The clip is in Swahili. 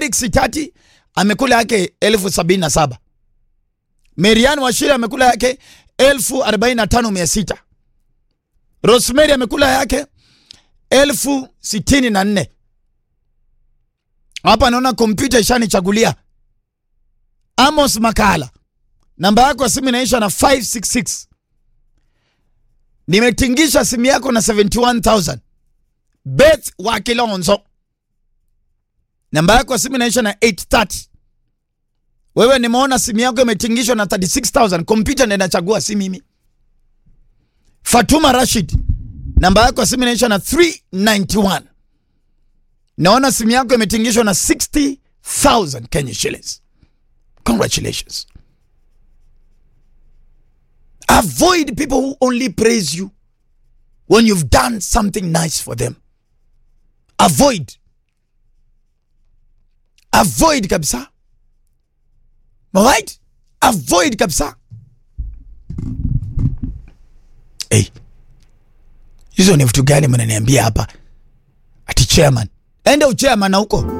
Felix Itati amekula yake elfu sabini na saba. Marian Washira amekula yake elfu arobaini na tano mia sita. Rosemary amekula yake elfu sitini na nne. Hapa naona kompyuta ishanichagulia. Amos Makala, namba yako ya simu inaisha na 566. Nimetingisha simu yako na 71000. Beth wa Kilonzo, namba yako ya simu inaisha na 830. Wewe nimeona simu yako imetingishwa na 36000. Kompyuta ndio inachagua, si mimi. Fatuma Rashid, namba yako ya simu inaisha na 391. Naona simu yako imetingishwa na 60000 Kenya shillings. Congratulations. Avoid people who only praise you when you've done something nice for them. Avoid. Avoid kabisa. Alright? Avoid kabisa. Hey. Hizo ni vitu gani mnaniambia hapa? Ati chairman. Enda uchairman na huko.